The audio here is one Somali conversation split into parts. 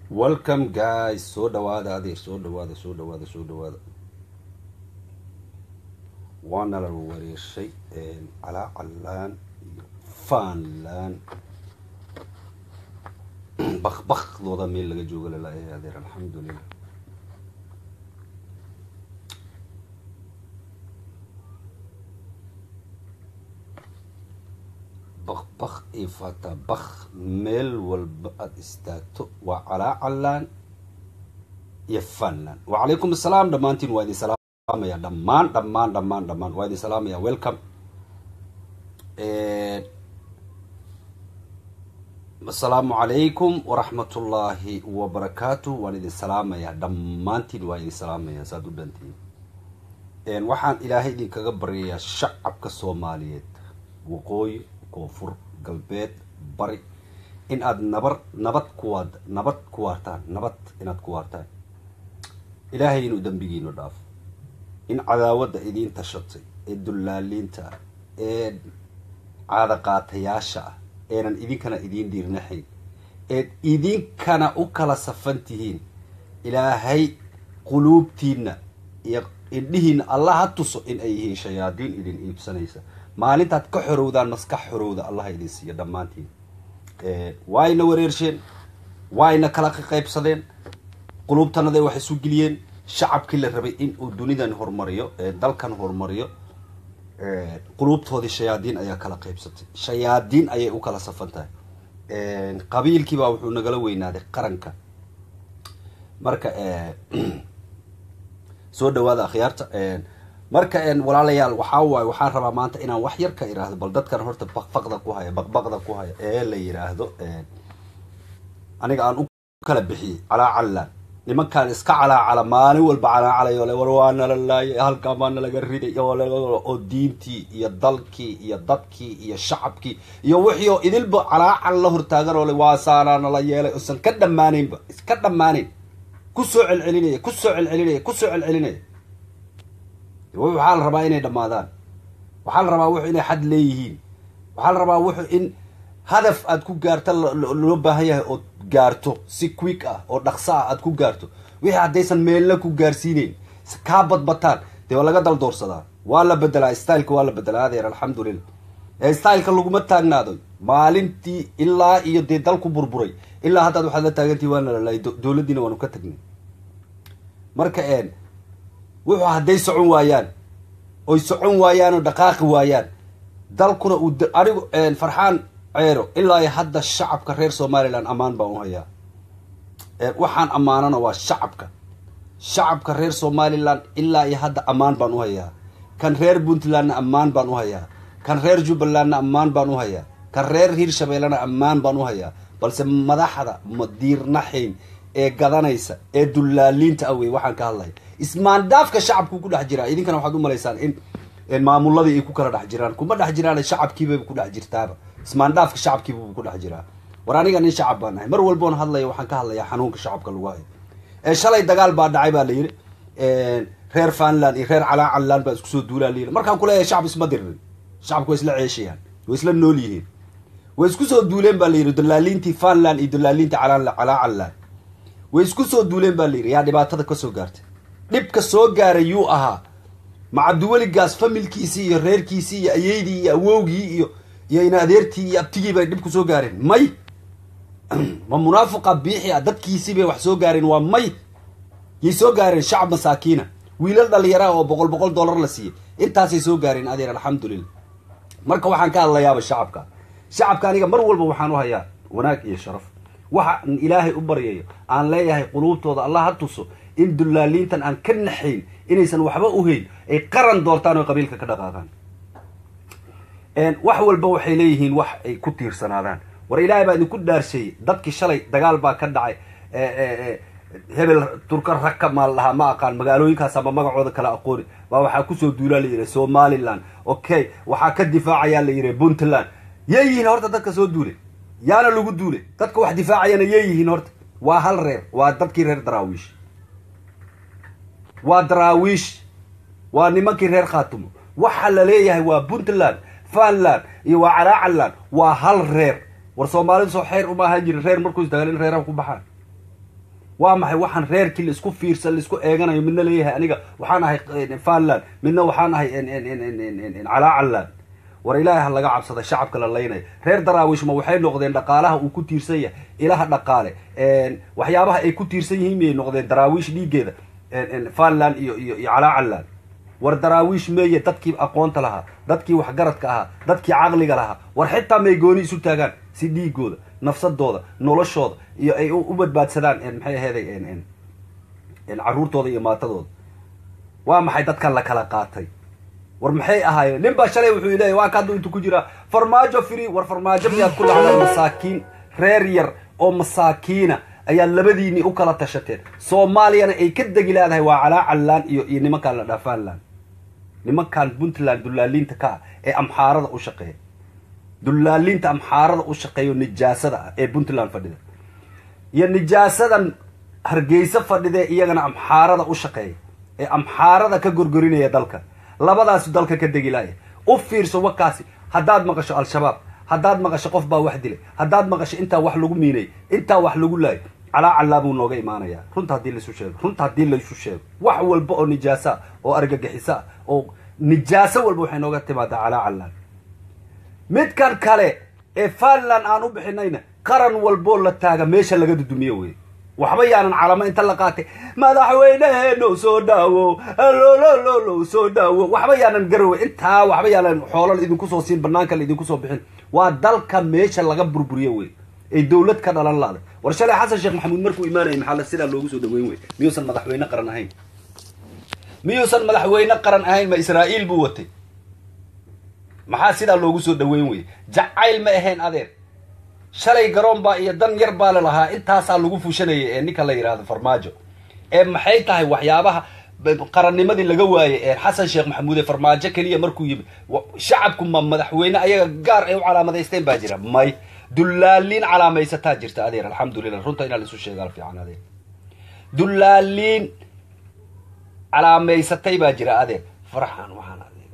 welcome guys soo dhawaada adeer soo dhawaada soo dhawaada soo dhawaada waana la wareershay calaa callaan iyo faanland bakbakdooda meel laga jooga lalaaya adeer alxamdulilah bakbak iyo fatabak meel walba aada istaagto waa calaa callaan iyo fanland wacalaykum assalaam dhammaantiin waa idin salaamaya dhammaan dhammaan dhammaan dhammaan waa idin salaamaya welcome asalaamu calaykum waraxmatullaahi wabarakaatu waan idin salaamaya dhammaantiin waa idin salaamaya saad u dhantiin waxaan ilaahay idinkaga baryayaa shacabka soomaaliyeed waqooyi koonfur galbeed bari in aada nabar nabad kuwaad nabad ku waartaan nabad inaad ku waartaan ilaahay inuu dembigiinu dhaafo in cadaawadda idiin tashatay ee dullaaliinta ah ee caadaqaatayaasha ah eenan idinkana idiin dhiirnaxayn eed idinkana u kala safan tihiin ilaahay quluubtiina iyo indhihiina allah ha tuso in ay yihiin shayaadiin idin iibsanaysa maalintaad ka xorowdaan maskax xorowda allah idin siiyo dhammaantiin waayna wareersheen waayna kala qaybsadeen quluubtanaday wax isu geliyeen shacabkii la rabay in uu dunidan horumariyo dalkan horumariyo quluubtoodii shayaadiin ayaa kala qaybsatay shayaadiin ayay u kala safan tahay qabiilkiibaa wuxuu nagala weynaaday qaranka marka soo dhawaada akhyaarta marka walaalayaal waxaa waaye waxaan rabaa maanta inaan wax yar ka iraahdo bal dadkan horta bakbaqda ku haya baqbaqda ku haya ee la yiraahdo aniga aan u kala bixiyey calaa callaan nimankaan iska calaacala maalin walba calaacalayo le war waa nala laayay halkaan baa nalaga riday oo diintii iyo dalkii iyo dadkii iyo shacabkii iyo wixii oo idilba calaacal la hortaagan oo le waa saanaa nala yeelay usan ka dhammaanaynba iska dhammaanayn kusoo celcelinaya kusoo celcelinaya kusoo celcelinaya waxaa la rabaa inay dhammaadaan waxaa la rabaa wuxu inay xad leeyihiin waxaa la rabaa wuxu in hadaf aad ku gaarta loo baahan yahay ood gaarto si quick ah oo dhaqso ah aad ku gaarto wixii haddaysan meelna ku gaarsiineyn kaa badbataan dee waa laga daldoorsadaa waa la bedelaa styleka waa la bedelaa adeer alxamdulilah ee styleka laguma taagnaado maalintii ilaa iyo dee dalku burburay ilaa haddaad waxaad la taagantihi waana lalaay dowladdiina waanu ka tagnay marka wuxuu hadday socon waayaan oy socon waayaan oo dhaqaaqi waayaan dalkuna uu anigu farxaan ceero ilaa iyo hadda shacabka reer somaliland ammaan baan u hayaa waxaan ammaanana waa shacabka shacabka reer somaliland ilaa iyo hadda ammaan baan u hayaa kan reer puntlandna ammaan baan u hayaa kan reer jubbalandna ammaan baan u hayaa kan reer hiirshabeellena ammaan baan u hayaa balse madaxda madiirnaxayn ee gadanaysa ee dullaaliinta awey waxaan ka hadlaya ismaandaafka shacabku ku dhex jiraa idinkana waxaad u malaysaan in maamuladii ay ku kala dhex jiraan kuma dhex jiraan shacabkiibay ku dhex jirtaaba ismaandhaafka shacabkiiba ku dhex jiraa war aniga nin shacab baan ahay mar walboon hadlaya waxaan ka hadlayaa xanuunka shacabka lagu hayo ee shalay dagaal baa dhacay baa la yidhi reer fanland iyo reer calaa callaan baa isku soo duulaa layidhi markaan kuleeyahay shacab isma diririn shacabku way isla ceeshayaan way isla nool yihiin way isku soo duuleen baa la yidhi dalaaliintii fanland iyo dalaaliintii calaa callaan way isku soo duuleen baa la yidhi yaa dhibaatada ka soo gaartay dhibka soo gaaray yuu ahaa ma cabdiweligaas familkiisii iyo reerkiisii iyo ayeydii iyo awowgii iyo iyo in adeertii iyo abtigii bay dhib ku soo gaareen may ma munaafiqa biixi ah dadkiisii bay wax soo gaareen waa may yay soo gaareen shacab masaakiina wiilal dhalinyaraha oo boqol boqol dollar la siiyey intaasay soo gaareen adeer alxamdulilah marka waxaan ka hadlayaaba shacabka shacabka aniga mar walba waxaan u hayaa wanaag iyo sharaf waxaan ilaahay u baryayo aan leeyahay quluubtooda allah ha tuso in dullaaliintan aan ka naxayn inaysan waxba u hayn ay qaran doortaan oo qabiilka ka dhaqaaqaan wax walba waxay leeyihiin wax ay ku tiirsanaadaan war ilaahay baa idinku dhaarsheeyey dadkii shalay dagaal baa ka dhacay hebel turka raka maal dhahaa ma aqaan magaalooyinkaas ama magacooda kala aqooni baa waxaa kusoo duulaa la yidhi somaliland okay waxaa ka difaacayaa la yidhi puntland yay yihiin horta dadka soo duulay yaana lagu duulay dadka wax difaacayana yay yihiin horta waa hal reer waa dadkii reer daraawiish waa daraawiish waa nimankii reer khaatumo waxa la leeyahay waa puntland fanland iyo waa calaacaland waa hal reer war soomaalidu soo xeer uma ahaan jirin reer markuu isdagaal in reeraha ku baxaan waa maxay waxaan reerkii laisku fiirsan laisku eeganayo midna leeyahay aniga waxaan ahay fanland midna waxaan ahay calaacaland war ilaahay ha laga cabsada shacabka la laynaya reer daraawiishma waxay noqdeen dhaqaalaha uu ku tiirsan yahay ilaha dhaqaale waxyaabaha ay ku tiirsan yihiin miyay noqdeen daraawiish dhiigeeda fanland iyo iyo iyo calaacaland war daraawiish meeye dadkii aqoonta lahaa dadkii waxgaradka ahaa dadkii caqliga lahaa war xitaa may gooni isu taagaan si dhiigooda nafsadooda noloshooda iyo ay u badbaadsadaan maxay aheeday caruurtooda iyo maatadooda waa maxay dadkan la kala qaatay war maxay ahaayeen nin baa shalay wuxuu leeyahy waa ka haddu intu ku jiraa farmaajo free war farmaajo miyaad ku lacdaan masaakiin reer yar oo masaakiina ayaa labadiinii u kala tashateen soomaaliyana ay ka degi leedahay waa calaacalaan iyo iyo nimankaan la dhaafaanland nimankan puntland dullaaliinta ka ah ee amxaarada u shaqeeya dullaaliinta amxaarada u shaqeeyo nijaasada ah ee puntland fadhida iyo nijaasadan hargeysa fadhidee iyagana amxaarada u shaqeeya ee amxaarada ka gorgorinaya dalka labadaasu dalka ka degi laaya u fiirso wakaasi haddaad maqasho al-shabaab haddaad maqasho qof baa wax dilay haddaad maqasho intaa wax lagu miinay intaa wax lagu laayo calaa callaa buu nooga imaanayaa runta haddii laisu sheego runta haddii laisu sheego wax walba oo nijaasa oo argagixiso ah oo nijaaso walba waxay nooga timaadaa calaa callaan midkan kale ee fanland aan u bixinayna qaran walboo la taaga meesha laga dudumiyo wey waxba yaanan calamo inta la qaatay madaxweyneheeno soo dhaawo lolololo soo dhaawo waxba yaanan garowe intaa waxba yaanan xoolal idinku soo siin banaanka la idinku soo bixin waa dalka meesha laga burburiyo wey ay dawlad ka dhalan laaday war shalay xasan sheekh maxamuud markuu imaanayay maxaa la sidaa loogu soo dhaweyn wey miyuusan madaxweyne qaran ahayn miyuusan madaxweyne qaran ahayn ma israa'iil buu watay maxaa sidaa loogu soo dhaweyn wey jacayl ma ahayn adeer shalay garoon baa iyo dan yar baa la lahaa intaasaa lagu fushanayay ee ninka la yidhaahdo farmaajo ee maxay tahay waxyaabaha qarannimadii laga waayey ee xasan sheekh maxamuud ee farmaajo keliya markuu yimi shacabku ma madaxweyne ayaga gaar ay u calaamadaysteen baa jira may dullaaliin calaamaysataa jirta adeer alxamdulilah runta inaa laisu sheegaa fiican adeer dullaaliin calaamaysatay baa jira adeer farxan waxaan adeer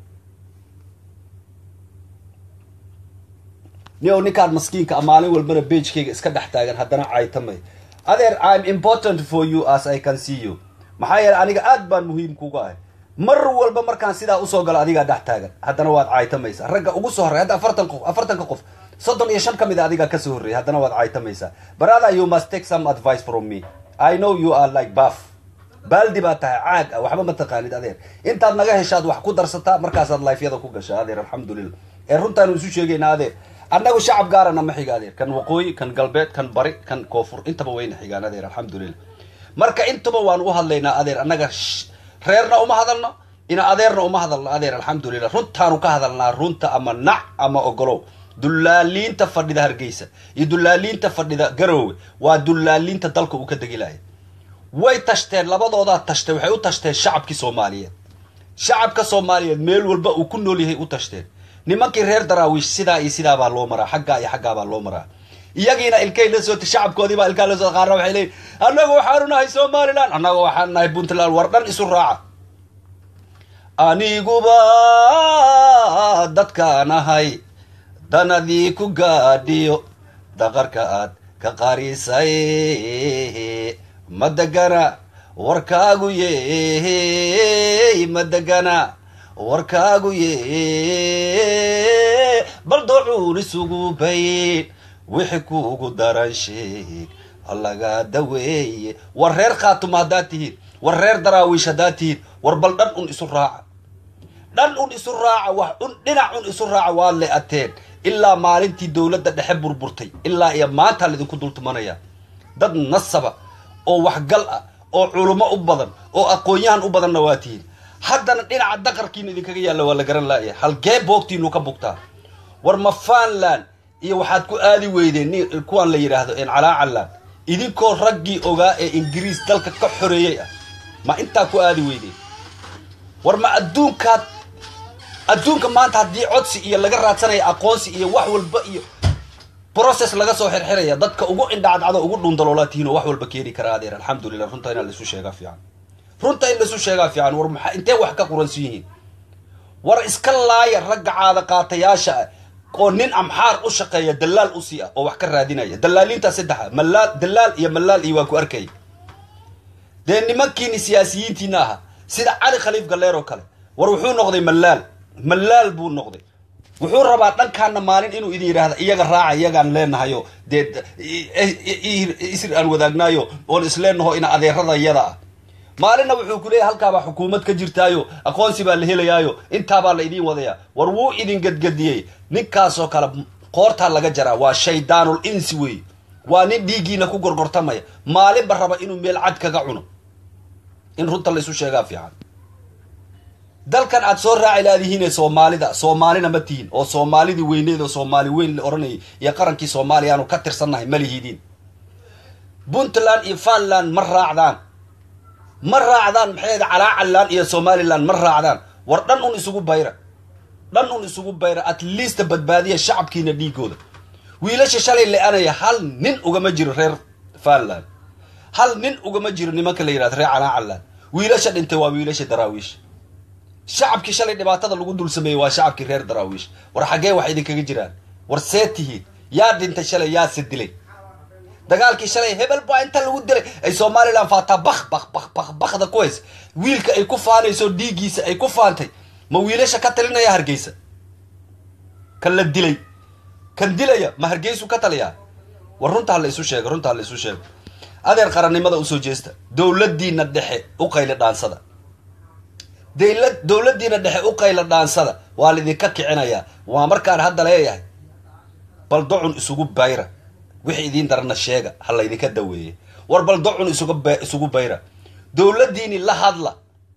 ni o ninkaan maskiinka maalin walbana bagekayga iska dhex taagan haddana caytamay adeer im important for you as i can see you maxaa yeele aniga aad baan muhiim kuga ahay mar walba markaan sidaa usoo galo adigaa dhex taagan haddana waad caytamaysaa ragga ugu soo horrey hadda afartan qof afartanka qof soddon iyo shan ka mid a adigaa kasoo horreeyay haddana waad caytamaysaa brother you must take some advice from me i know you are like buff baaldi baa tahay caag ah waxba ma taqaanid adeer intaad naga heshaad wax ku darsataa markaasaad lifeyada ku gashaa adeer alxamdulilah ee runtaanu isu sheegaynaa adeer annagu shacab gaarana ma xiga adeer kan waqooyi kan galbeed kan bari kan koonfur intaba wayna xigaan adeer alxamdulilah marka intaba waan u hadlaynaa adeer annaga reerna uma hadalno ina adeerna uma hadalno adeer alxamdulilah runtaanu ka hadalnaa runta ama nac ama ogolow dullaaliinta fadhida hargeysa iyo dullaaliinta fadhida garoowe waa dullaaliinta dalka uu ka degilaya way tashteen labadoodaa tashtay waxay u tashteen shacabkii soomaaliyeed shacabka soomaaliyeed meel walba uu ku nool yahay u tashteen nimankii reer daraawiish sidaa iyo sidaa baa loo maraa xaggaa iyo xaggaa baa loo maraa iyagiina ilkay la sootay shacabkoodii baa ilkaa la sootay qaarna waxay leeyihin annagu waxaanu nahay somaliland annaga waxaanu nahay puntland war dhan isu raaca aniguba dadkaan ahay danadii ku gaadhiyo daqarka aad ka qarisay ma degana warkaagu ye ma degana warkaagu ye bal docuun isugu bayn wixi kuugu daran sheeg halaga daweeye war reer khaatuma haddaad tihiin war reer daraawiish haddaad tihiin war bal dhan un isu raaca dhan un isu raaca wax un dhinac un isu raaca waad le ateen ilaa maalintii dowladda dhexe burburtay ilaa iyo maantaa laidinku dultumanaya dad nasaba oo waxgal ah oo culummo u badan oo aqoon-yahan u badanna waa tihiin haddana dhinaca daqarkiina idinkaga yaalla waa la garan laaya halgee boogtiinu ka bugtaa war ma fanland iyo waxaad ku aadi weydeen ni kuwaan la yidhaahdo en calaacalaan idinkoo raggii ogaa ee ingiriis dalka ka xoreeyey ah ma intaa ku aadi weydeen war ma adduunkaad adduunka maanta haddii codsi iyo laga raadsanaya aqoonsi iyo wax walba iyo process laga soo xirxiraya dadka ugu indhacadcado ugu dhundaloolaa tihiin oo wax walba keeni karaa adeer alxamdulilah runta inaa laisu sheegaa fiican runta in laisu sheegaa fiican war maxaa intee wax ka quransan yihiin war iska laaya ragga caada qaatayaasha ah oo nin amxaar u shaqeeya dalaal usii ah oo wax ka raadinaya dalaaliintaa saddexa malaal dalaal iyo malaal iyo waa ku arkaya dee nimankiini siyaasiyiintiina ahaa sida cali khaliif galleer oo kale war wuxuu noqday mallaal mallaal buu noqday wuxuu rabaa dhankaana maalin inuu idin yidhaahda iyaga raaca iyagaan leenahayo dee isir aan wadaagnaayo oon isleenaho ina adeerada iyada ah maalinna wuxuu ku leeyahy halkaabaa xukuumad ka jirtaayo aqoonsi baa la helayaayo intaabaa la idiin wadayaa war wuu idin gadgadiyey ninkaasoo kale qoortaa laga jaraa waa shaydaanul insi wey waa nin dhiiggiina ku gorgortamaya maalinba raba inuu meel cad kaga cuno in runta la isu sheegaa fiican dalkan aad soo raaci laadihiine soomaalida soomaalina ma tihin oo soomaalidii weyneed oo soomaali weyn la oranayay iyo qarankii soomaaliya aanu ka tirsannahay ma lihidiin puntland iyo funland ma raacdaan ma raacdaan maxay calaacalaan iyo somaliland ma raacdaan war dhan un isugu bayra dhan un isugu bayra at least badbaadiya shacabkiina dhiigooda wiilasha shalay le-anaya hal nin ugama jiro reer funland hal nin ugama jiro nimanka la yihahdo reer calaacalaan wiilasha dhintay waa wiilasha daraawiish shacabkii shalay dhibaatada lagu dul sameeyey waa shacabkii reer daraawiish war xaggee wax idinkaga jiraan war see tihiin yaa dhintay shalay yaase dilay dagaalkii shalay hebel baa inta lagu dilay ay somalilan faataa bak bak bak bak bakda ku hays wiilka ay ku faanayso dhiiggiisa ay ku faantay ma wiilasha ka talinaya hargeysa kan la dilay kan dilaya ma hargeysu ka taliyaa war runtaa la isu sheega runtaa la isu sheega adeer qarannimada usoo jeesta dowladiina dhexe u qayli dhaansada dayla dowladiina dhexe u qayla dhaansada waa laidinka kicinayaa waa markaan hadda leeyahay bal docun isugu bayra wixii idiin darana sheega ha laydinka daweeye war bal docun isuga isugu bayra dowladiini la hadla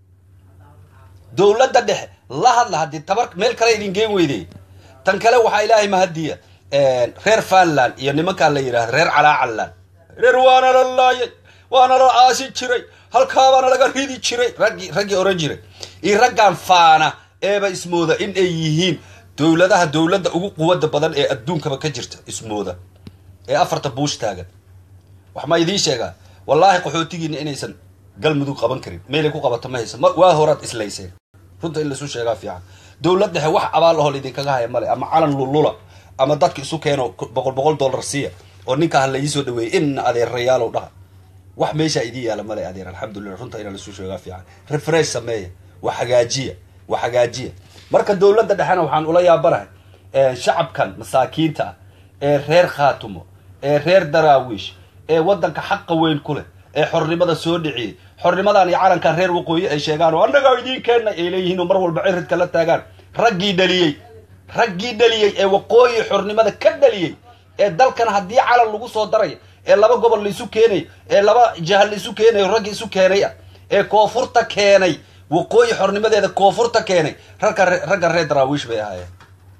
dowladda dhexe la hadla haddii tabar meel kale idin geen weydey tan kale waxaa ilaahay mahadiya reer funland iyo nimankaa la yidhahda reer calaacalaan reer waana la laayay waana la aasi jiray halkaabaana laga ridi jiray raggii raggii oran jiray iyo raggan faana eeba ismooda in ay yihiin dowladaha dowladda ugu quwada badan ee adduunkaba ka jirta ismooda ee afarta buush taagan wax ma idiin sheegaa wallaahi qaxootigiina inaysan galmudug qaban karin meelay ku qabato ma haysa waa horaad islayseen runta in laisu sheegaa fiican dowlad dhexe wax abaal ahoo laydinkaga haya male ama calan lulula ama dadka isu keeno boqol boqol dollar siiya oo ninka ha laiisoo dhaweeyey ina adeerayaalow dhaha wax meeshaa idiin yaala male adeer alxamdulillah runta inaa laisu sheegaa fiican refresh sameeya wax hagaajiya wax hagaajiya marka dowladda dhexena waxaan ula yaabanahay shacabkan masaakiinta ah ee reer khaatumo ee reer daraawiish ee waddanka xaqa weyn ku leh ee xornimada soo dhiciyey xornimadan iyo calankan reer waqooyi ay sheegaan oo annagaa idiin keenna ay leeyihiin oo mar walba ciridka la taagaan raggii dhaliyey raggii dhaliyey ee waqooyi xornimada ka dhaliyey ee dalkan haddii calan lagu soo darayo ee laba gobol laisu keenayo ee laba jahal laisu keenayo raggi isu keenay ah ee koonfurta keenay waqooyi xornimadeeda koonfurta keenay ragga raggan reer daraawiish bay ahaayeen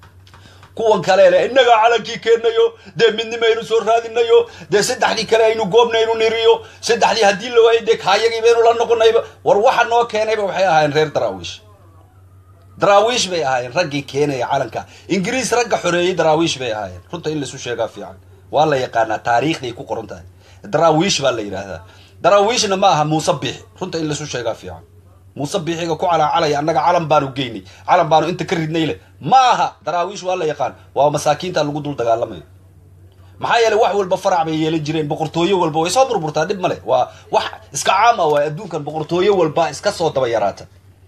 kuwan kale le innagaa calankii keenayo dee midnimo aynu soo raadinayo dee saddexdii kale aynu goobnaynu niriyo saddexdii haddii la waayay dee kaayagii baynu la noqonayba war waxa noo keenayba waxay ahaayeen reer daraawiish daraawiish bay ahaayeen raggii keenaya calanka ingiriis ragga xoreeyey daraawiish bay ahaayeen runta in laisu sheegaa fiican waa la yaqaanaa taariikhday ku qoran tahay daraawiish baa la yidhaahdaa daraawiishna ma aha muuse biixi runta in laisu sheegaa fiican muuse biixiga ku calaacalaya annaga calan baanu geynay calan baanu inta ka ridnay leh ma aha daraawiish waa la yaqaan waa masaakiinta lagu dul dagaalamayo maxaa yeeley wax walba farac bay yeelan jireen boqortooyo walba way soo burburtaa dhib male waa wax iska caam ah waa adduunkan boqortooyo walba iska soo daba yaraata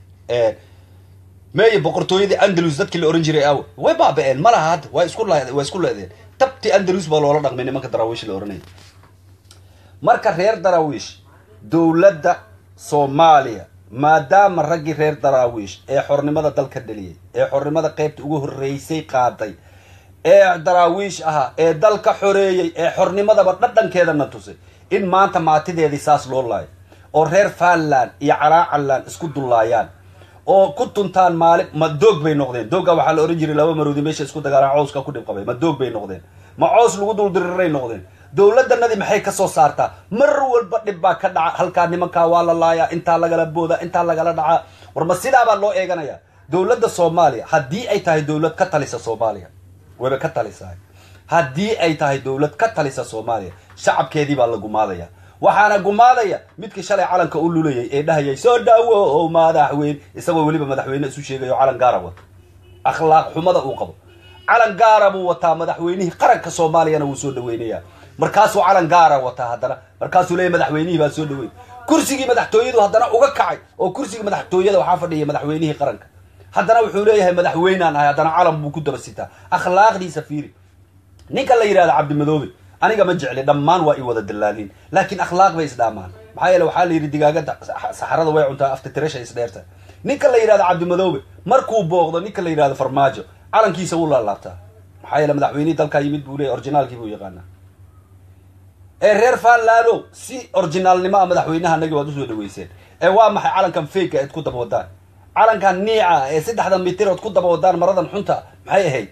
meeye boqortooyadii andalus dadkii la ohan jiray awe way baaba-een ma laha hadda waa isku waa isku leedeen tabti andalus baa loola dhaqmay nimanka daraawiish la ohanaya marka reer daraawiish dowladda soomaaliya maadaama raggii reer daraawiish ee xornimada dalka dhaliyey ee xornimada qeybta ugu horreysay qaaday ee daraawiish ahaa ee dalka xoreeyey ee xornimadaba dhadhankeedana tusay in maanta maatideedii saas loo laayo oo reer funland iyo calaacaland isku dullaayaan oo ku tuntaan maalin ma doog bay noqdeen doogga waxaa la ohan jiray laba maroodi meesha isku dagaalaan cowska ku dhib qabay ma doog bay noqdeen ma cows lagu duldiriray noqdeen dowladdanadii maxay ka soo saartaa mar walba dhib baa ka dhaca halkaa nimankaa waa la laayaa intaa lagala booda intaa lagala dhacaa war ma sidaabaa loo eeganaya dowladda soomaaliya haddii ay tahay dowlad ka talisa soomaaliya wayba ka talisahay haddii ay tahay dowlad ka talisa soomaaliya shacabkeedii baa la gumaadaya waxaana gumaadaya midkii shalay calanka u lulayay ee dhahayay soo dhaawo oo madaxweyne isagoo weliba madaxweyne isu sheegayo calan gaara wato akhlaaq xumada uu qabo calan gaara buu wataa madaxweynihii qaranka soomaaliyana wuu soo dhaweynayaa markaasuu calan gaara wataa haddana markaasuu leeyahy madaxweynihii baa soo dhaweyn kursigii madaxtooyadu haddana uga kacay oo kursigii madaxtooyada waxaa fadhiya madaxweynihii qaranka haddana wuxuu leeyahay madaxweynaan ahay haddana calam buu ku daba sitaa akhlaaqdiisa fiiri ninka la yidhahda cabdimadoobe aniga ma jecli dhammaan waa i wada dallaalin laakiin akhlaaq bay isdhaamaan maxaa yeele waxaa la yidhi digaagada saxarada way cuntaa aftitirasha isdheerta ninka la yidhahda cabdimadoobe markuu booqdo ninka la yidhahdo farmaajo calankiisa wuu laalaabtaa maxaa yeele madaxweynihii dalkaa yimid buu leeyahy orginaalkii buu yaqaanaa ee reer faanlaano si orginaalnimo a madaxweynaha anagi waad usoo dhaweyseen ee waa maxay calankan fake eed ku daba wadaan calankan niica ee saddexda mitir ood ku daba wadaan maradan xunta maxay ahayd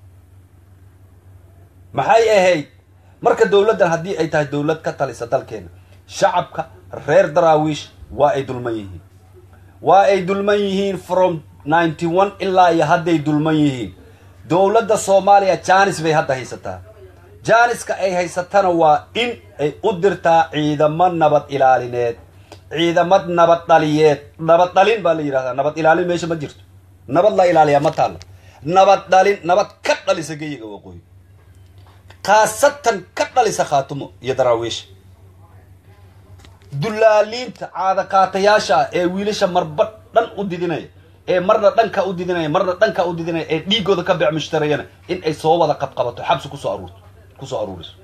maxay ahayd marka dowladdan haddii ay tahay dowlad ka talisa dalkeena shacabka reer daraawiish waa ay dulman yihiin waa ay dulman yihiin from ninety one ilaa iyo hadday dulman yihiin dowladda soomaaliya janis bay hadda haysataa jaaniska ay haysatana waa in ay u dirtaa ciidamo nabad ilaalineed ciidamad nabad dhaliyeed nabad dhalin baa la yidhahdaa nabad ilaalin meesha ma jirto nabad la ilaaliyaa ma taalla nabad dhalin nabad ka dhalisa geyiga waqooyi khaasatan ka dhalisa khaatumo iyo daraawiisha dullaaliinta caadaqaatayaasha ah ee wiilasha marba dhan u didinaya ee marna dhanka u didinaya marna dhanka u didinaya ee dhiigooda ka beec mushtarayana in ay soo wada qabqabato xabsi kusoo aruurto kusoo aruuriso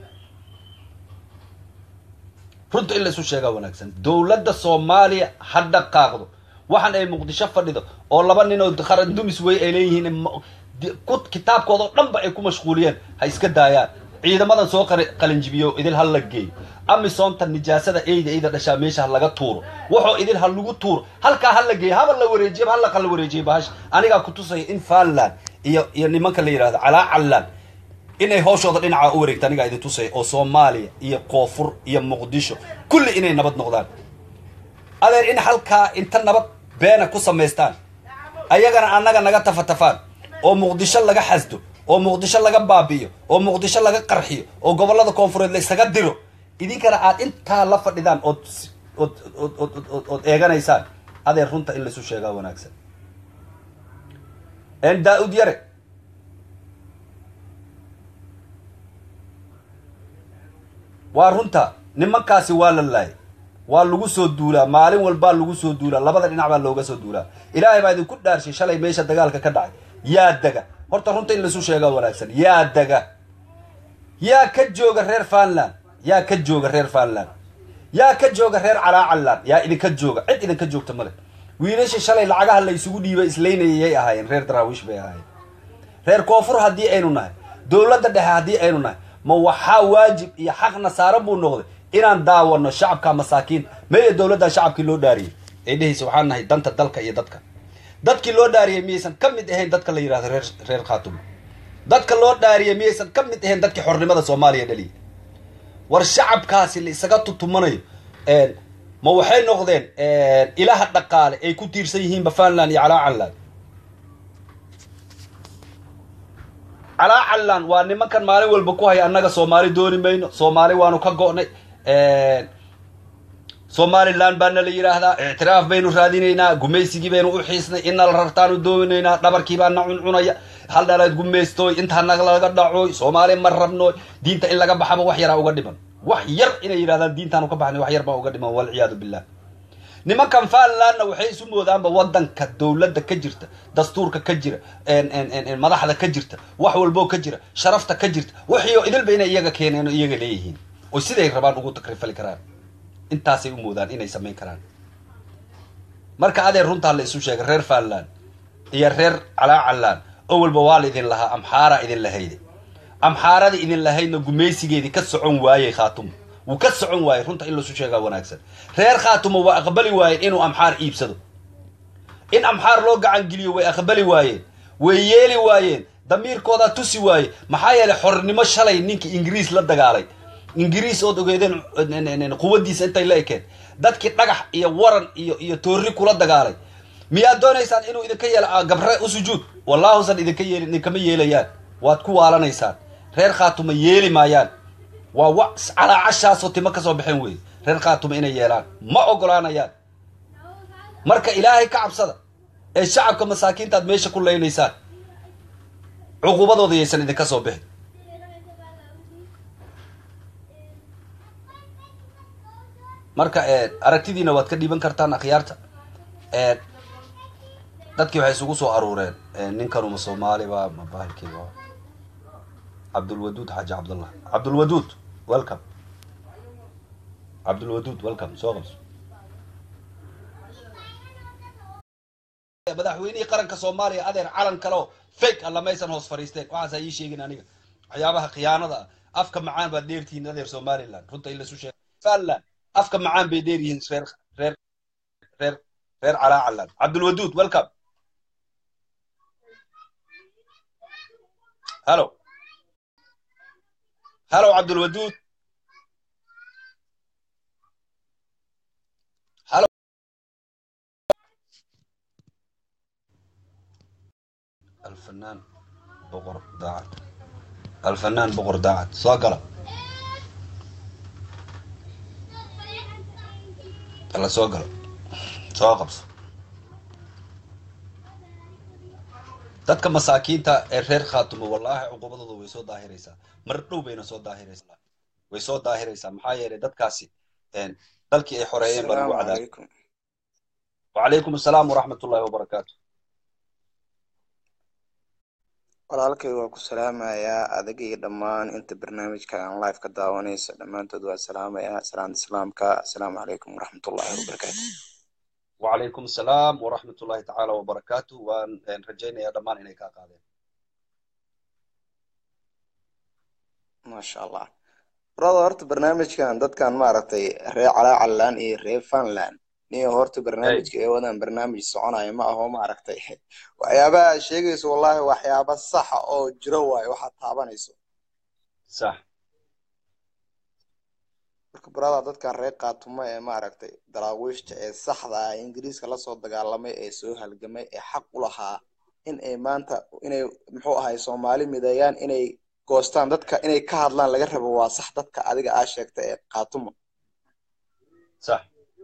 runta in laysu sheegaa wanaagsan dowladda soomaaliya ha dhaqaaqdo waxaan ay muqdisho fadhido oo laba nin oo qaran dumis wey ay leeyihiin kitaabkooda oo dhanba ay ku mashquuliyeen ha iska daayaan ciidamadan soo qalinjibiyo idil ha la geeyo amisoonta nijaasada eyda eyda dhashaa meesha ha laga tuuro waxoo idil ha lagu tuuro halkaa ha la geeyo haba la wareejiyo hal la wareejiyo bahasha anigaa ku tusaya in faanland iyo iyo nimanka la yidhahdo calaa callaan inay hooshooda dhinaca u wareegta anigaa idin tusaya oo soomaaliya iyo koonfur iyo muqdisho kulli inay nabad noqdaan adeer in halkaa inta nabad beena ku samaystaan ayagana annaga naga tafatafaan oo muqdisho laga xasdo oo muqdisho laga baabi'iyo oo muqdisho laga qarxiyo oo gobollada koonfureed la isaga diro idinkana aad intaa la fadhidaan ood ood ood ood ood ood eeganaysaan adeer runta in laisu sheegaa wanaagsan daa-ud yare waa runta nimankaasi waa la laayay waa lagu soo duulaa maalin walbaa lagu soo duulaa labada dhinac baa looga soo duulaa ilaahay baa idinku dhaarshay shalay meesha dagaalka ka dhacay yaa dega horta runta in laisu sheegaa wanaagsan yaa dega yaa ka jooga reer fanland yaa ka jooga reer fanland yaa ka jooga reer calaacaland yaa idinka jooga cid idinka joogta male wiilasha shalay lacagaha la isugu dhiibay islaynayay yay ahaayeen reer daraawiish bay ahaayeen reer koonfur haddii aynu nahay dowladda dhexe haddii aynu nahay ma waxaa waajib iyo xaqna saaran buu noqday inaan daawano shacabka masaakiinta maya dowladdaa shacabkii loo dhaariyey ee dhehaysa waxaan nahay danta dalka iyo dadka dadkii loo dhaariyey miyaysan ka mid ahayn dadka la yidhahdo reer reer khaatumo dadka loo dhaariyey miyaysan ka mid ahayn dadkii xornimada soomaaliya dhaliyay war shacabkaasi la isaga tutumanayo ma waxay noqdeen ilaha dhaqaale ay ku tiirsan yihiinba fanland iyo calaacaland calaacaland waa nimankan maalin walba ku haya annaga soomaali dooni mayno soomaali waanu ka go'nay somaliland baana la yidhaahdaa ictiraaf baynu raadinaynaa gumaysigii baynu u xiisnay ina la rartaanu doominaynaa dhabarkii baa na cuncunaya hal dhalaad gumaystooy inta naga laga dhacooy soomaali ma rabnooy diinta in laga baxaba wax yaraa uga dhiman wax yar inay yidhahdaan diintaanu ka baxnay wax yar baa uga dhiman walciyaadu billah nimankan fanlandna waxay isu moodaanba wadanka dowladda ka jirta dastuurka ka jira madaxda ka jirta wax walboo ka jira sharafta ka jirta wixiio idilba inay iyaga keeneen oo iyaga leeyihiin oo siday rabaan ugu takrifali karaan intaasay u moodaan inay samayn karaan marka adeer runtaa la isu sheegay reer fanland iyo reer calaacalaan oo walba waa la idin lahaa amxaara idin lahayde amxaarada idin lahaydna gumaysigeedii ka socon waayey khaatumo wuu ka socon waayey runta in laisu sheegaa wanaagsan reer khaatumo waa aqbali waayeen inuu amxaar iibsado in amxaar loo gacangeliyo way aqbali waayeen way yeeli waayeen damiirkoodaa tusi waaye maxaa yeelay xornimo shalay ninkii ingiriis la dagaalay ingiriis ood ogeedeen quwaddiisa intay la ekeen dadkii dhagax iyo waran iyo iyo toorri kula dagaalay miyaad doonaysaan inuu idinka yeelo gabre u sujuud wallaahusan idinka yeelin idinkama yeelayaan waad ku waalanaysaan reer khaatuma yeeli maayaan waa wa calaacashaasoo timo kasoo baxeen weeye reer khaatuma inay yeelaan ma ogolaanayaan marka ilaahay ka cabsada ee shacabka masaakiintaad meesha ku leynaysaan cuqubadooda yaysan idinka soo bixin marka aragtidiina waad ka dhiiban kartaan akhyaarta dadkii waxay isugu soo aruureen ninkanuma soomaaliba ma bahalkiiba cabdulwaduud xaaji cabdullah cabdulwaduud welcome cabdulwaduud welcome soo qabso madaxweynihii qaranka soomaaliya adeer calan kaleo fake alla maysan hoos fadhiisteen waxaasaa ii sheegin aniga waxyaabaha khiyaanada ah afka macaan baad dheertihiin adeer somaliland runta in laisu sheeg somaliland afka macaan bay dheer yihiin reer reer reer reer calaacaland cabdulwaduud welcome hello hello cabdulwaduud hello الفنان بقر داعد الفنان بقر داعد صاقلة الله صاقلة صاقبس dadka masaakiinta ee reer khaatumo wallaahi cuqubadooda way soo daahiraysaa mar dhow bayna soo daahiraysaa way soo daahiraysaa maxaa yeelay dadkaasi dalkii ay xoreeyeen baa lagu cadaabay wacalaykum assalaam waraxmat ullahi wabarakaatu walaalkay waa ku salaamayaa adag iyo dhammaan inta barnaamijka aan live ka daawanayso dhammaantood waa salaamayaa salaanta islaamka assalaamu calaykum waraxmatullahi wabarakaatu wacalaykum assalaam waraxmat ullahi tacaala wabarakaatu waan rajaynayaa dhammaan inay kaa qaadeen maasha allah brother horta barnaamijkan dadkan maaragtay reer calaacalaan iyo reer funland niyo horta barnaamijka ee wadaan barnaamij soconaya ma aho maaragtay waxyaabaha aad sheegayso wallahi waxyaaba saxa oo jiro waayo waxaad taabanayso sax marka brother dadkan reer kaatumo ee maaragtay daraawiishta ee saxda ah ingiriiska lasoo dagaalamay ee soo halgamay ee xaq u lahaa in ay maanta inay muxuu ahay soomaali mideeyaan inay goostaan dadka inay ka hadlaan laga rabo waa sax dadka adiga aa sheegta ee kaatumo sax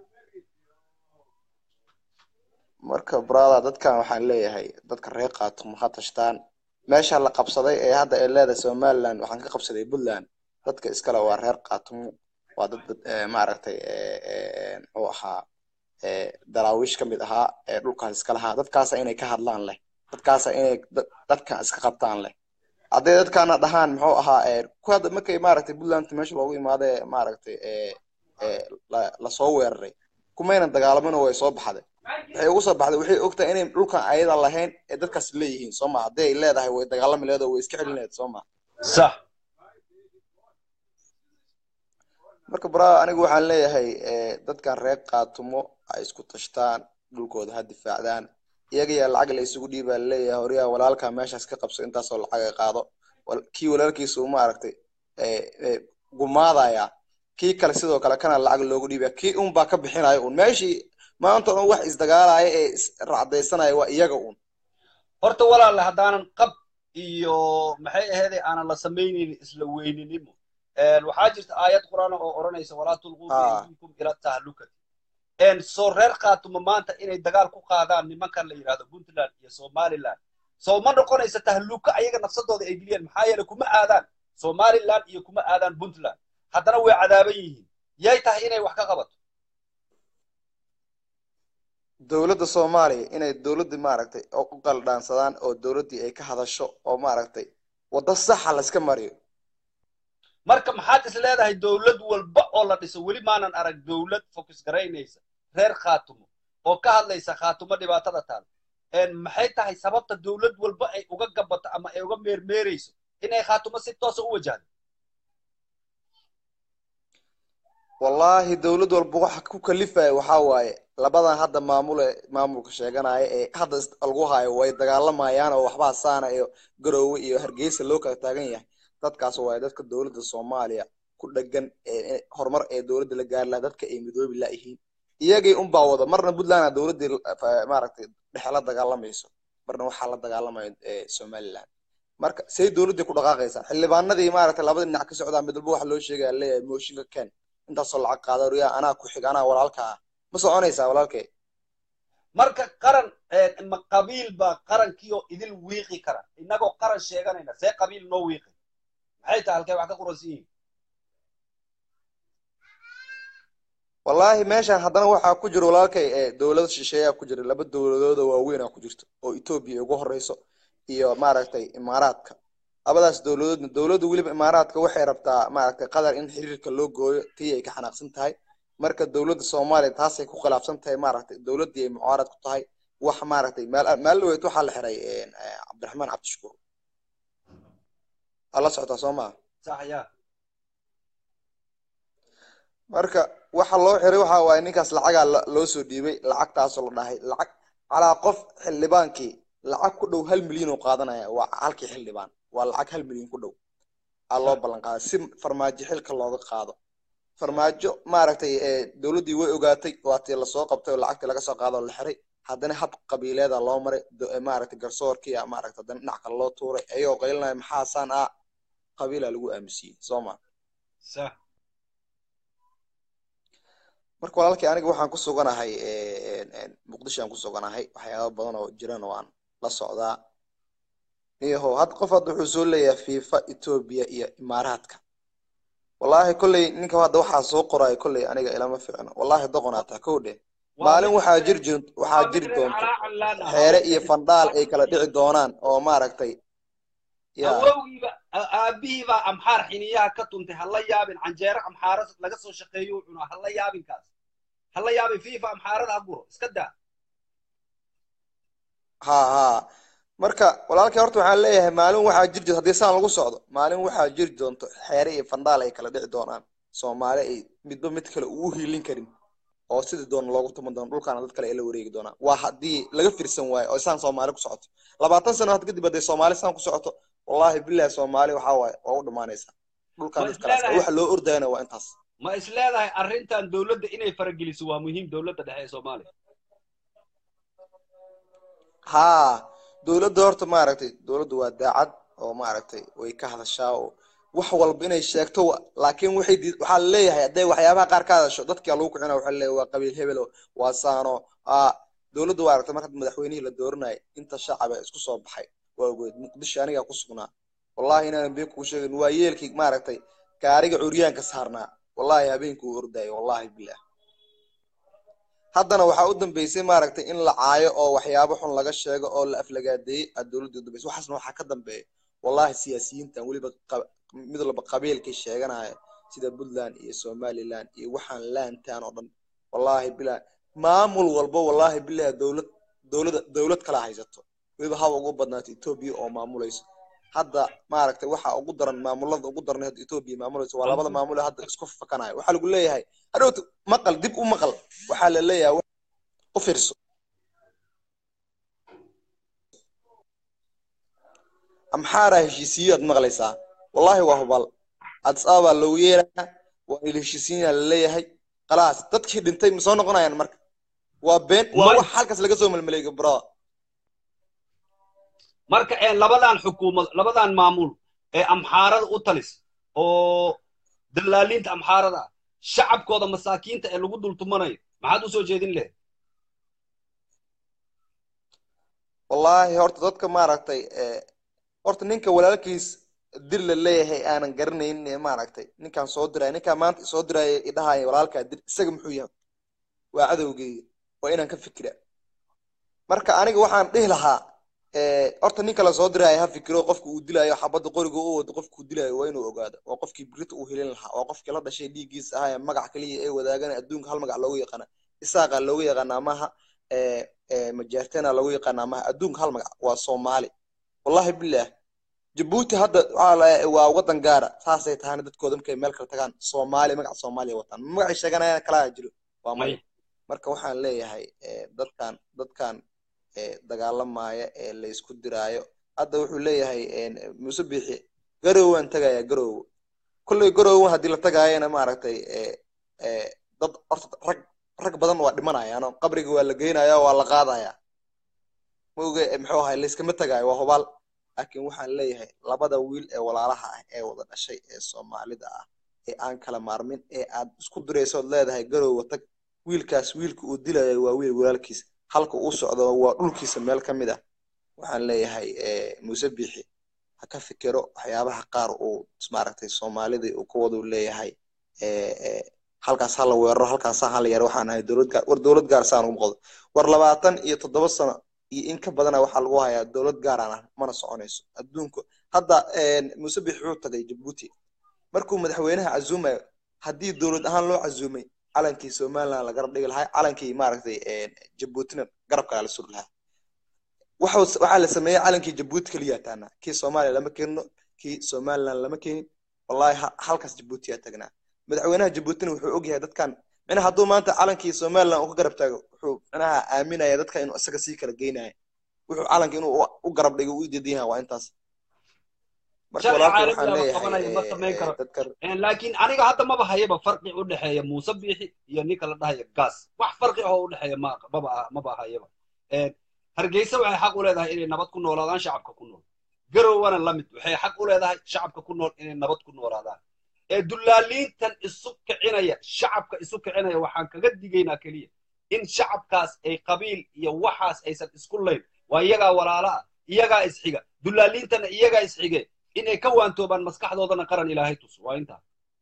marka brother dadkan waxaan leeyahay dadka reer kaatumo ha tashtaan meesha la qabsaday ee hadda ay leedahay somaliland waxaan ka qabsaday puntland dadka iskale waa reer kaatumo waa dad maaragtay muxuu ahaa daraawiish ka mid ahaa ee dhulkaas iska lahaa dadkaasa inay ka hadlaan leh dadkaasa inay dadkan iska qabtaan leh hadday dadkaana dhahaan muxuu ahaa ku hadda markay maaragtay puntland meesha loogu imaade maaragtay lasoo weeraray kumayna dagaalamin oo way soo baxday waxay ugu soo baxday waxay ogtahay inay dhulkan ayada lahayn ee dadkaas leeyihiin soo ma hadday ay leedahay way dagaalami leed oo way iska celin leed soo ma sax marka brother anigu waxaan leeyahay dadkan reer kaatumo ay isku tashtaan dhulkooda ha difaacdaan iyaga yaa lacag la isugu dhiibaa laleeyahay horyaa walaalkaa meeshaas ka qabso intaasoo lacag ay qaado kii walaalkiisa uu maaragtay gumaadaya kii kale sidoo kale kana lacag loogu dhiibaya kii un baa ka bixinaya un meeshii maanta un wax isdagaalaya ee isracdaysanaya waa iyaga un horta walaale haddaanan qab iyo maxay aheeday aanan la samaynaynin isla weyninimo waxaa jirta aayad qur'aan oo odhanaysa walaa tulquu biaydiikum ila tahlukati soo reer khaatumo maanta inay dagaal ku qaadaan nimankan la yidhahdo puntland iyo somaliland soo ma noqonaysa tahluka ayaga nafsadooda ay geliyeen maxaa yeele kuma aadaan somaliland iyo kuma aadaan puntland haddana way cadaaban yihiin yay tahay inay wax ka qabato dowladda soomaaliya inay dowladdii maaragtay u qaldhaansadaan oo dowladdii ay ka hadasho oo maaragtay waddo saxa layska mariyo marka maxaad is leedahay dowlad walba oo la dhiso weli maanan arag dowlad focus garaynaysa reer khaatumo oo ka hadlaysa khaatumo dhibaatada taal maxay tahay sababta dowlad walba ay uga gabato ama ay uga meermeerayso inay khaatumo si toosa u wajahdo wallahi dowlad walba waxa ku kalifaya waxaa waaye labadan hadda maamule maamulka sheeganaya ee hadda lagu hayo way dagaalamayaan oo waxbaa saana iyo garoowe iyo hargeysa loo kala taagan yahay dadkaas waaye dadka dowladda soomaaliya ku dhegan horumar ee dowladda la gaari laha dadka ay midoobi laayihiin iyagii unbaa wada marna puntland dowladdii maaragtay dhexe la dagaalamayso marna waxaa la dagaalamaya somaliland marka say dowladdii ku dhaqaaqaysaa xildhibaanadii maaragtay labada dhinac ka socdaa mid walba waxa loo sheegaya leeyahay mooshinka ken intaasoo lacag qaada riyaa anaa ku xig anaa walaalka ah ma soconaysaa walaalkay marka qaran ma qabiil baa qarankiioo idil wiiqi kara innagoo qaran sheeganayna see qabiil noo wiiqi maxay tahay halkay wax ka quransan yihiin wallaahi meeshan haddana waxaa ku jira walaalkay ee dowlad shisheeyaa ku jira laba dowladooda waaweynaa ku jirto oo etoobiya ugu horeyso iyo maaragtay imaaraadka labadaas dowladoodna dowladda weliba imaaraadka waxay rabtaa maaragtay qatar in xiriirka loo gooyo tii ay ka xanaaqsan tahay marka dowladda soomaaliya taasay ku khilaafsan tahay maaragtay dowladdii ay mucaarad ku tahay wax maaragtay maal maalin dhaweyd waxaa la xiray cabdiraxmaan cabdishakuur waa la socotaa soo maa sax ya marka waxa loo xiray waxa waaye ninkaas lacagaa loo soo dhiibay lacagtaasoo la dhahay lacag calaa qof xildhibaankii lacag ku dhow hal milyan oo qaadanaya waa halkii xildhibaan waa lacag hal milyan ku dhow aa loo ballan qaaday si farmaajo xilka looga qaado farmaajo maaragtay dowladdii way ogaatay waatii lasoo qabtay oo lacagtii laga soo qaado oo la xiray haddana hab qabiileeda loo maray maaragtay garsoorkii maaragtay haddana dhinac kale loo tuuray ayagoo qaylinaya maxaasaan ah qabiilaa lagu aamusiyey soo ma sax marka walaalkii aniga waxaan ku suganahay muqdisho aan ku suganahay waxyaaba badan oo jiran oo aan la socdaa iyaho had qof hadda wuxuu soo leeyahay fifa etoobiya iyo imaaraadka wallaahi kolley ninka hadda waxaa soo qoraayo kolley aniga ilama ficno wallaahi doqonaataa kow dheh maalin waxaa jir jir waxaa jiri doonto xeere iyo fandhaal ay kala dhici doonaan oo maaragtay awowgiiba aabihiibaa amxaar xiniyaha ka tuntay hala yaabin canjeero amxaara laga soo shaqeeyo cunaa hala yaabinkaas hala yaabin fifa amxaarada ha guro iska daa ha ha marka walaalkii horta waxaan leeyahay maalin waxaa jiri jirto haddii saan lagu socdo maalin waxaa jiri doonto xeere iyo fandhaal ay kala dhici doonaan soomaali ay midba mid kale ugu hiilin karin oo sidii doona loogu tuman doono dhulkaana dad kale ay la wareegi doonaan waa haddii laga firsan waayo oo saan soomaali ku socoto labaatan sano had kadib hadday soomaali saan ku socoto wallahi billahi soomaali waxaa waaye waa u dhamaanaysaa dhulkaan dad kalaas waxa loo ordayana waa intaas ma is leedahay arrintan dowladda inay farageliso waa muhiim dowladda dhexe ee soomaaliya haa dowladda horta maaragtay dowladdu waa daacad oo maaragtay way ka hadashaa oo wax walba inay sheegto laakiin waxay waxaa laleeyahay hadday waxyaabaha qaar ka hadasho dadkia lagu kicina waxa laleeyahay waa qabiil hebelo waa saano aa dowladdu waa aragtay marka madaxweynihii la dooranayay inta shacaba isku soo baxay waa ogeed muqdisho anigaa ku sugnaa wallahi inaanan been kuu sheegin waa yeelkii maaragtay gaariga curyaanka saarnaa wallahi habeenkuu ordaayo wallahi bilah haddana waxaa u dambeysay maaragtay in la caayo oo waxyaabo xun laga sheego oo la aflagaadeeyey aa dowladda udambeysay waxaasna waxaa ka dambeeya wallahi siyaasiyiintan weliba mid walba qabiilkay sheeganaya sida puntland iyo somaliland iyo waxaan laantaan oo dhan wallahi bilah maamul walba wallahi bilah dowlad dowlada dowlad kala haysato weliba haba ugu badnaato etoobiya oo maamulayso hadda maaragtay waxa ugu daran maamulada ugu daran hadda etoobiya maamulayso waa labada maamul hadda isku fakanayo waxaa lagu leeyahay hadhowta maqal dib u maqal waxaa la leeyahay u fiirso amxaaraa heshiisiyo aad maqlaysaa wallahi waa hubal addis ababa loogu yeerayaa waa il heshiisiina la leeyahay khalaas dadkii dhintay ma soo noqonayaan marka waa been waa wax halkaas laga soo melmeleeyo brother marka labadan xukuumad labadan maamul ee amxaarada u talis oo dalaaliinta amxaarada ah shacabkooda masaakiinta ee lagu dultumanayo maxaad u soo jeedin leh wallahi horta dadka maaragtay horta ninka walaalkiis dir la leeyahay aanan garanayn maaragtay ninkaan soo diraya ninkaan maanta soo diraya idhahaya walaalkaa dir isaga muxuu yahay waa cadowgeeya waa inaan ka fikira marka aniga waxaan dhihi lahaa horta ninka la soo diraayo ha fikiro qofka uu dilaayo xabadda qoriga u wado qofka uu dilaayo waa inuu ogaado waa qofkii birita uu helin lahaa waa qofkii la dhashay dhiiggiisa ahaa magac kaliya ee wadaagana adduunka hal magac loogu yaqaana isaaqa loogu yaqaana amaha majaartena loogu yaqaana amaha adduunka hal magac waa soomaali wallahi bilah jabuuti hadda waa wadan gaara saasay tahana dadkooda markay meel kala tagaan soomaali magaca soomaaliya wataan magacay sheeganayana kalaa jiro waa maya marka waxaan leeyahay dadkan dadkan dagaalamaya ee la isku diraayo hadda wuxuu leeyahay muuse biixi garowaan tagaya garowo kolley garowan haddii la tagaayana maaragtay dad horta rag rag badan waa dhimanayaan qabriga waa la geynaya waa la qaadaya maoge muxuu ahay layskama tagayo waa hubaal laakiin waxaan leeyahay labada wiil ee walaalaha ah ee wada dhashay ee soomaalida ah ee aan kala maarmin ee aad isku diraysood leedahay garowa tag wiilkaas wiilka uu dilayo waa wiil walaalkiis halka uu socdo waa dhulkiisa meel ka mid ah waxaan leeyahay muuse biixi ha ka fikiro waxyaabaha qaar uu maaragtay soomaalida uu ka wadu leeyahay halkaas ha la weeraro halkaas ha la yaro waxaan ahay dowlad gaar war dowlad gaar saan ugu qodo war labaatan iyo toddoba sano iyo in ka badana waxaa lagu hayaa dowlad gaaraan ah mana soconayso adduunku hadda muuse bix wuxuu tagay jabuuti markuu madaxweynaha casuumayo haddii dowlad ahaan loo casuumay calankii somaliland la garab dhigi lahaa calankii maaragtay jabuutina garabkaa la suri lahaa waxaa la sameeyey calankii jabuuti keliya taana kii soomaaliya lama keenino kii somaliland lama keenin wallahi halkaas jabuuti yaa tagnaa madaxweynaha jabuutina wuxuu ogyahay dadkan micnaha hadduu maanta calankii somaliland uu ka garab taago wuxuu micnaha aaminaya dadka inuu isaga sii kala geynaya wuxuu calanka inuu u garab dhigo u diidan yahay waa intaas laakiin aniga hadda maba hayaba farqi u dhexeeya muuse biixi iyo ninka la dhahaya gas wax farqi ahoo u dhexeeya maba maba hayaba hargeysa waxay xaq u leedahay inay nabad ku noolaadaan shacabka ku nool garowana la mid waxay xaq u leedahay shacabka ku nool inay nabad ku noolaadaan ee dullaaliintan isu kicinaya shacabka isu kicinaya waxaan kaga digaynaa keliya in shacabkaas ay qabiil iyo waxaas aysan isku layn waa iyagaa walaala ah iyagaa isxiga dullaaliintana iyagaa isxige inay ka waantoobaan maskaxdoodana qaran ilaahay tus waa intaa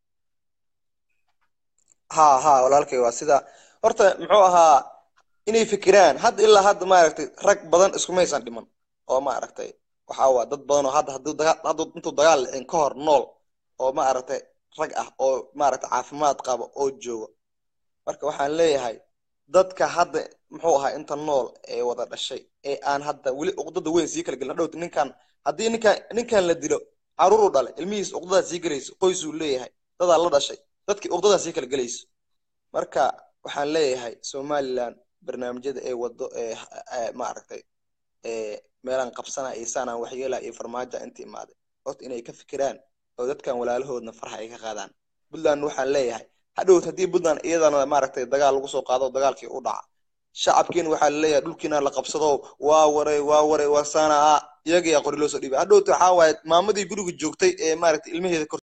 ha ha walaalkay waa sida horta muxuu ahaa inay fikiraan hadda ilaa hadda maaragtay rag badan iskumaysan dhiman oo maaragtay waxaa waa dad badan oo hadda hadduu dagaal hadduu intuu dagaal dhicin ka hor nool oo maaragtay rag ah oo maaragtay caafimaad qaba oo jooga marka waxaan leeyahay dadka hadda muxuu ahaa inta nool ee wada dhashay ee aan hadda weli uqdada weyn sii kala gelin hadhowta ninkan haddii ninkan ninkan la dilo caruuruu dhalay ilmihiis uqdadaa sii gelayso qoysuu leeyahay dadaa la dhashay dadkii uqdadaa sii kala gelayso marka waxaan leeyahay somaliland barnaamijyada ee wado ee maaragtay meelaan qabsana iyo saanaan waxyeela iyo farmaajo inta imaaday horta inay ka fikiraan oo dadkan walaalahoodna farxa ay ka qaadaan puntland waxaan leeyahay hadhowt haddii puntland iyadana maaragtay dagaal lagu soo qaado dagaalkii u dhaca shacabkiina waxaa laleeyahay dhulkiina la qabsado waa waray waa waray waa saana a iyagiyaa qori loo soo dhiibay hadhowta waxaa waaye maamadii guriga joogtay ee maaragtay ilmaheeda